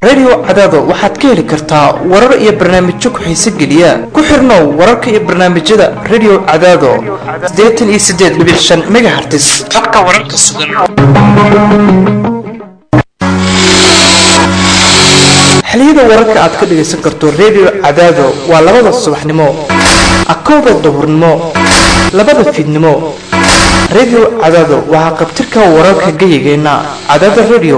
radio cadaado waxaad ka heli kartaa warar iyo barnaamijyo ku-xiise geliya ku xirnow wararka iyo barnaamijyada radio cadaado siddeetan iyo siddeed dhibic shan megahertis habka wararka sugan xiliyada wararka aad ka dhagaysan karto radio cadaado waa labada subaxnimo akowda duhurnimo labada fiidnimo radio cadaado waxaa qabtirka wararka gayigeenna cadaada radio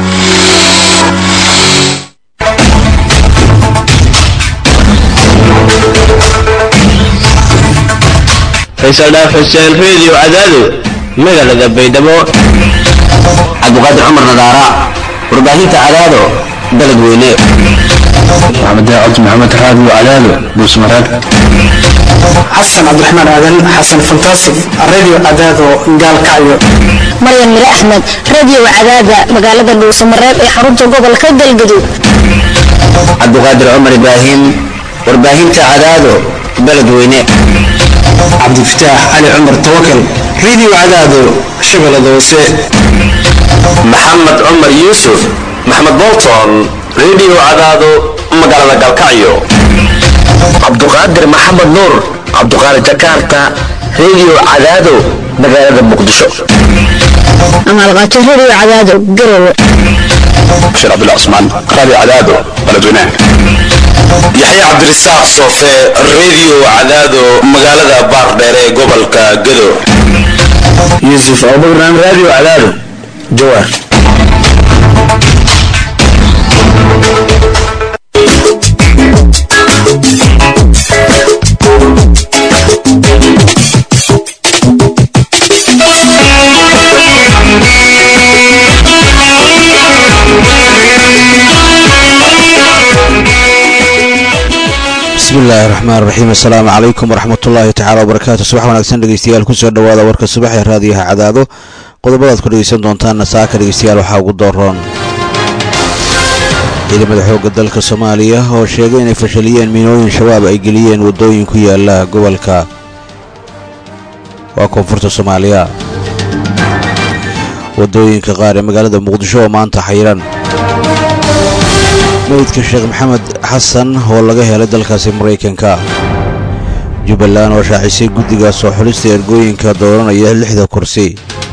faysal dhaaf xuseen reediyo cadaado magaalada baydhabo cabdiqaadir cumar nadaara warbaahinta cadaado dalad weyne maxamed daacad maxamed raadi cadaado buusmaraad xasan cabdiraxmaan aadan xasan fantastic radio cadaado gaalkacyo maryan mire axmed radio cadaada magaalada dhuusamareeb ee xarunta gobolka galgaduud cabdiqaadir cumar ibraahim warbaahinta cadaado dalad weyne cabdifataax cali cumar tawakal radio cadaado shabeellada hoose maxamed cumar yuusuf maxmed bolton reediyo cadaado magaalada galkacyo cabduqaadir maxamed nuur cabduqaadir jakarta reediyo cadaado magaalada muqdisho amaalqaajo radio cadaado garowe bashir cabdullah cusmaan raadi cadaado baladweynaha yaxya cabdirisaaq soofe reediyo cadaado magaalada baardheer ee gobolka gado yuusuf abubakran radio cadaado jawaar bismillahi raxmaan raxiim assalaamu calaykum waraxmatullaahi tacala wabarakaatu subax wanaagsan dhegeystayaal kusoo dhawaada warka subax ee raadiyaha cadaado qodobadaad ku dhegeysan doontaanna saaka dhegeystayaal waxaa ugu dooroon ciidamada xoogga dalka soomaaliya oo sheegay inay fashaliyeen miinooyin shabaab ay geliyeen waddooyin ku yaala gobolka waa koonfurta soomaaliya waddooyinka qaar ee magaalada muqdisho oo maanta xayiran meydka sheekh maxamed xasan oo laga helay dalkaasi maraykanka jubbaland oo shaacisay guddiga soo xulista ergooyinka dooranaya lixda kursi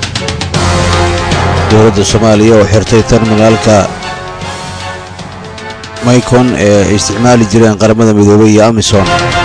dowladda soomaaliya oo xirtay terminaalka maykon ee ay isticmaali jireen qaramada midoobay iyo amisom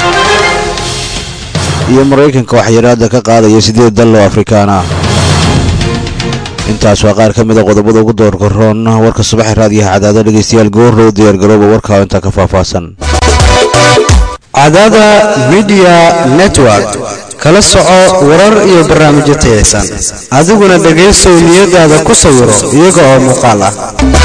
iyo maraykanka waxyaraada ka qaadaya siddeed dal oo afrikaan ah intaas waa qaar ka mida qodobada ugu doorka roon warka subaxee raadiyaha cadaado dhegeystayaal goorrow diyaargarooba warkaa intaa ka faahfaahsan cadaada midiya network kala soco warar iyo barnaamijyo tayaysan adiguna dhegaysow niyadaada ku sawiro iyaga oo muuqaal ah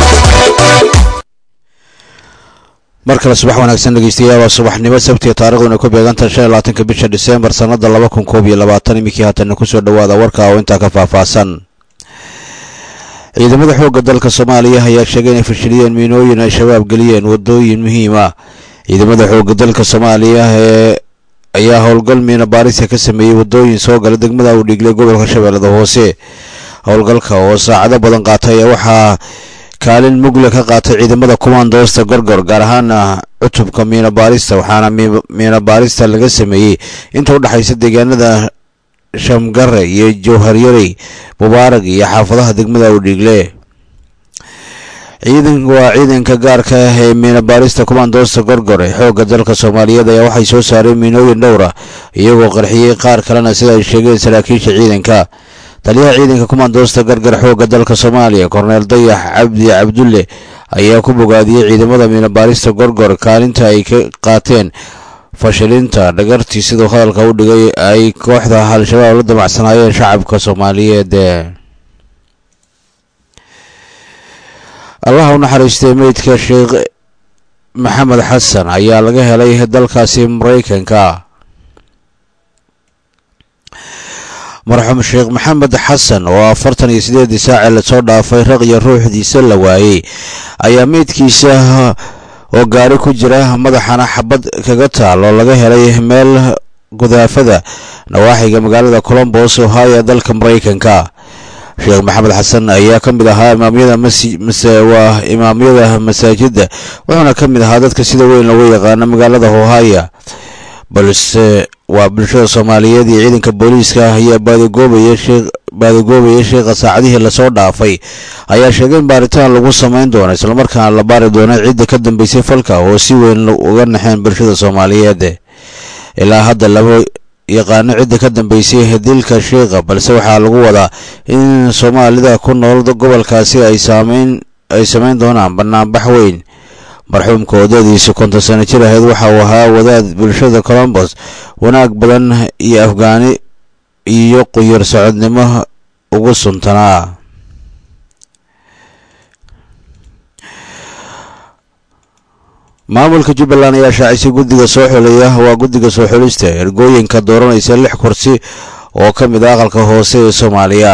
mar kale subax wanaagsan dhegeystayaal waa subaxnimo sabtiga taarikhduna ku beegantahay shan iyo labaatanka bisha diseembar sannada laba kun koob iyo labaatan iminkii haatanna kusoo dhowaada warka oo intaa ka faahfaahsan ciidamada xoogga dalka soomaaliya ayaa sheegay inay fashiliyeen miinooyin ay shabaab geliyeen waddooyin muhiim ah ciidamada xoogga dalka soomaaliya ee ayaa howlgal miina baarisa ka sameeyey waddooyin soo gala degmada uu dhiiglay gobolka shabeellada hoose howlgalka oo saacado badan qaatay ayaa waxaa kaalin mugle ka qaatay ciidamada kumaandoosta gorgor gaar ahaana cutubka miina baarista waxaana miina baarista laga sameeyey inta u dhexaysa deegaanada shamgare iyo jowharyarey mubaarag iyo xaafadaha degmada u dhiigle ciidan waa ciidanka gaarka ah ee miina baarista kumaandoosta gorgor ee xoogga dalka soomaaliyeed ayaa waxay soo saareen miinooyin dhowr ah iyagoo qarxiyey qaar kalena sida ay sheegeen saraakiisha ciidanka taliyaha ciidanka kumaandoosta gargar xoogga dalka soomaaliya korneel dayax cabdi cabdulle ayaa ku bogaadiyey ciidamada miina baarista gorgor kaalinta ay ka qaateen fashilinta dhagartii siduu hadalka u dhigay ay kooxda al-shabaab la damacsanaayeen shacabka soomaaliyeed allaha u naxariistay meydka sheekh maxamed xasan ayaa laga helay dalkaasi maraykanka marxuum sheekh maxamed xasan oo afartan iyo sideedii saace lasoo dhaafay raq iyo ruuxdiisa la waayey ayaa meydkiisa oo gaari ku jira madaxana xabad kaga taal oo laga helay meel gudaafada nawaaxiga magaalada colombos ohio dalka maraykanka sheekh maxamed xasan ayaa ka mid ahaa imaamyada waa imaamyada masaajidda wuxuuna ka mid ahaa dadka sida weyn loogu yaqaano magaalada hohaya balse waa bulshada soomaaliyeed iyo ciidanka booliiska ayaa baadigoobaya sheekh baadigoobaya sheekha saacadihii lasoo dhaafay ayaa sheegay in baaritaan lagu samayn doono islamarkaana la baari doono cidda ka dambeysay falka oo si weyn uga naxeen bulshada soomaaliyeed ilaa hadda lama yaqaano cidda ka dambeysay dilka sheekha balse waxaa lagu wadaa in soomaalida ku nool gobolkaasi ay saameyn ay samayn doonaan banaanbax weyn marxuumka oodadiisa konton sano jir ahayd waxa uu ahaa wadaad bulshada colombos wanaag badan iyo afgaani iyo quyar socodnimo ugu suntanaa maamulka jubbaland ayaa shaacisay guddiga soo xulaya waa guddiga soo xulista ergooyinka dooranaysa lix kursi oo ka mid ah aqalka hoose ee soomaaliya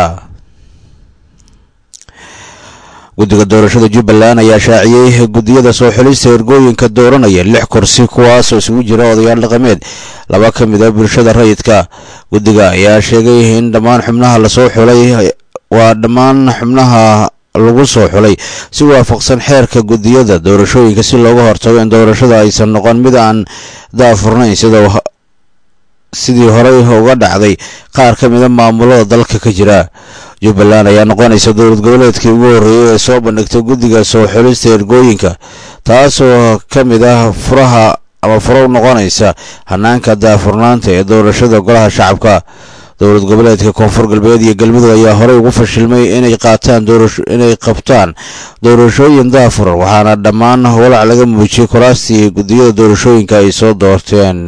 guddiga doorashada jubbaland ayaa shaaciyey guddiyada soo xulista ergooyinka dooranaya lix kursi kuwaasoo isugu jira odayaal dhaqameed laba ka mid a bulshada rayidka guddiga ayaa sheegay in dhammaan xubnaha lasoo xulay waa dhammaan xubnaha lagu soo xulay si waafaqsan xeerka guddiyada doorashooyinka si looga hortago in doorashada aysan noqon mid aan daafurnayn sida sidii horey uga dhacday qaar ka mida maamulada dalka ka jira jubbaland ayaa noqonaysa dowlad goboleedkii ugu horreeyay ee soo bandhigtay guddiga soo xulista ergooyinka taasoo ka mid ah furaha ama furo u noqonaysa hanaanka daafurnaanta ee doorashada golaha shacabka dowlad goboleedka koonfur galbeed iyo galmudug ayaa horey ugu fashilmay inay qaataan inay qabtaan doorashooyin daafuran waxaana dhammaan walac laga muujiyey kuraastii guddiyada doorashooyinka ay soo doorteen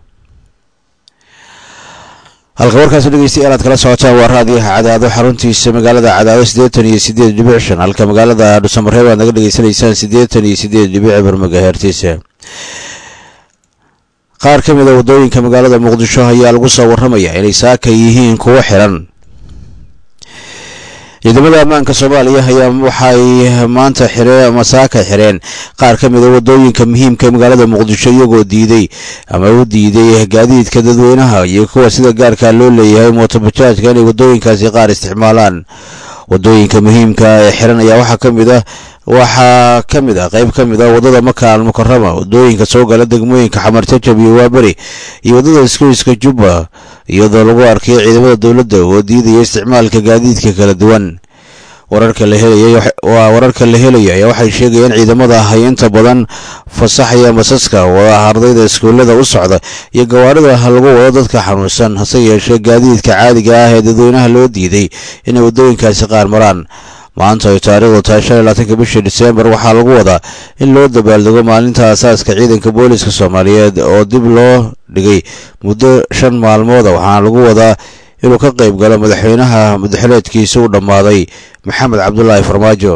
halka warkaasi dhegeystayaal aad kala socotaan waa raadiyaha cadaado xaruntiisa magaalada cadaado siddeetan iyo siddeed dhibic shan halka magaalada dhuusamareeb aad naga dhegeysanaysaan siddeetan iyo siddeed dhibic eber magahertiisa qaar ka mid a waddooyinka magaalada muqdisho ayaa lagu soo warramayaa inay saaka yihiin kuwo xiran ciidamada ammaanka soomaaliya ayaa waxay maanta xireen ama saaka xireen qaar ka mid a waddooyinka muhiimka magaalada muqdisho iyagoo diiday ama u diiday gaadiidka dadweynaha iyo kuwa sida gaarka loo leeyahay mootobajaajka inay waddooyinkaasi qaar isticmaalaan waddooyinka muhiimka ee xiran ayaa waxaa ka mid ah waxaa ka mid ah qayb ka mid ah waddada maka almukarama waddooyinka soo gala degmooyinka xamarjajab iyo waaberi iyo waddada iskoyska jubba iyadoo lagu arkay ciidamada dowladda oo diidaya isticmaalka gaadiidka kala duwan wararka la helaya waa wararka la helaya ayaa waxay sheegayaan ciidamada ahay inta badan fasaxaya masaska wada ardayda iskuullada u socda iyo gawaarida lagu wado dadka xanuunsan hase yeeshee gaadiidka caadiga ah ee dadweynaha loo diiday inay waddooyinkaasi qaar maraan maanta ay taariikhdu tahay shan iyo labaatanka bishii diseembar waxaa lagu wadaa in loo dabaaldego maalinta asaaska ciidanka booliska soomaaliyeed oo dib loo dhigay muddo shan maalmooda waxaana lagu wadaa inuu ka qayb galo madaxweynaha madaxileedkiisa u dhammaaday maxamed cabdulaahi farmaajo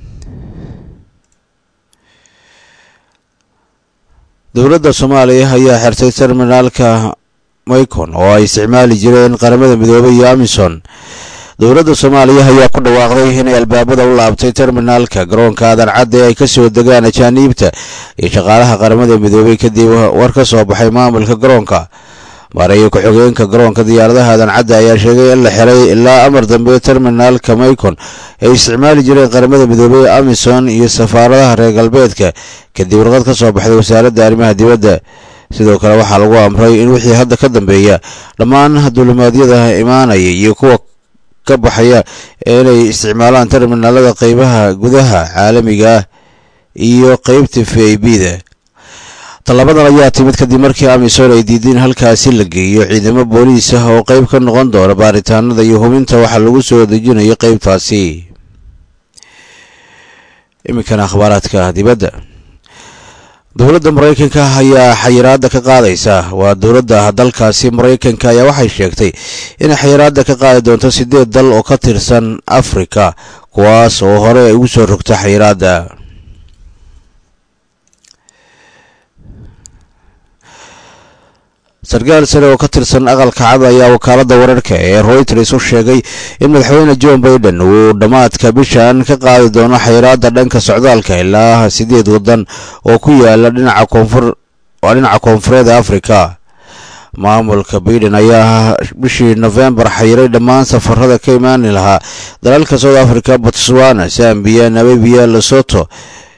dowladda soomaaliya ayaa xirtay terminaalka maykon oo ay isticmaali jireen qaramada midoobay iyo amison dowladda soomaaliya ayaa ku dhawaaqday inay albaabada u laabtay terminaalka garoonka aadan cadde ay ka soo degaan ajaaniibta iyo shaqaalaha qaramada midoobay kadib war ka soo baxay maamulka garoonka maareeyo ku-xigeenka garoonka diyaaradaha aadan cadde ayaa sheegay in la xiray ilaa amar dambe terminaalka maykon ay isticmaali jireen qaramada midoobey amison iyo safaaradaha reer galbeedka kadib warqad ka soo baxday wasaaradda arrimaha dibadda sidoo kale waxaa lagu amray in wixii hadda ka dambeeya dhammaan dulimaadyada imaanaya iyo kuwa ka baxaya inay isticmaalaan terminaalada qeybaha gudaha caalamiga ah iyo qeybta v i b da tallabadan ayaa timid kadib markii amisom ay diideen halkaasi la geeyo ciidamo booliis ah oo qeyb ka noqon doona baaritaanada iyo hubinta waxaa lagu soo dejinayo qeybtaasi iminkana akhbaaraadka dibadda dowladda maraykanka ayaa xayiraadda ka qaadaysa waa dowladda dalkaasi maraykanka ayaa waxay sheegtay inay xayiraadda ka qaadi doonto sideed dal oo ka tirsan afrika kuwaas oo hore ay ugu soo rogta xayiraadda sarkaal sare oo ka tirsan aqalka cad ayaa wakaaladda wararka ee royters u sheegay in madaxweyne john baiden uu dhammaadka bishan ka qaadi doono xayiraadda dhanka socdaalka ilaa sideed waddan oo ku yaala dhinaca koonfur waa dhinaca koonfureed afrika maamulka baiden ayaa bishii nofembar xayiray dhammaan safarada ka imaani lahaa dalalka south africa botswana zambia namibia lesoto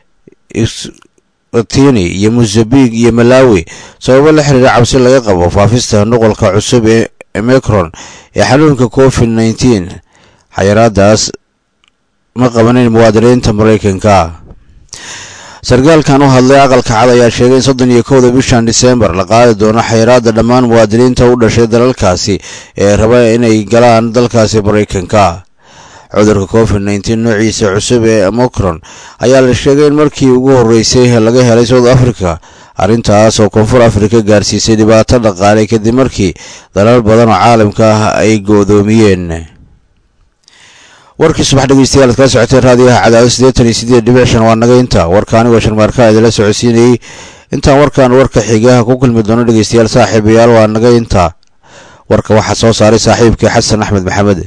tini iyo mozambique iyo malawi sababo la xiriira cabsi laga qabo faafista nuqolka cusub ee micron ee xanuunka covid nneteen xayiraadaas ma qabanin muwaadiniinta maraykanka sarkaalkan u hadlay aqalka cad ayaa sheegay in soddon iyo kowda bishan disembar la qaadi doono xayiraada dhammaan muwaadiniinta u dhashay dalalkaasi ee raba inay galaan dalkaasi maraykanka cudurka covid nneteen noociisa cusub ee mocron ayaa la sheegay in markii ugu horreysay laga helay south africa arrintaas oo koonfur africa gaarsiisay dhibaato dhaqaale kadib markii dalal badan oo caalamka ah ay goodoomiyeen warkii subax dhegeystayaal ad kala socoteen raadiyaha cadaado siddeetan iyo siddeed dhibic shan waa naga inta warka anigoo sharmaarka idinla socodsiinayey intaan warkan warka xigaha ku kulmi doono dhegeystayaal saaxiibayaal waa naga inta warka waxaa soo saaray saaxiibkii xasan axmed maxamed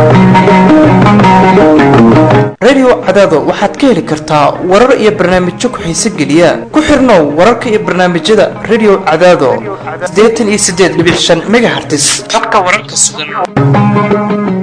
radio cadaado waxaad ka heli kartaa warar iyo barnaamijyo ku-xiise geliya ku xirnow wararka iyo barnaamijyada radio cadaado siddeetan iyo siddeed dhibic shan megahertis habka wararka sugan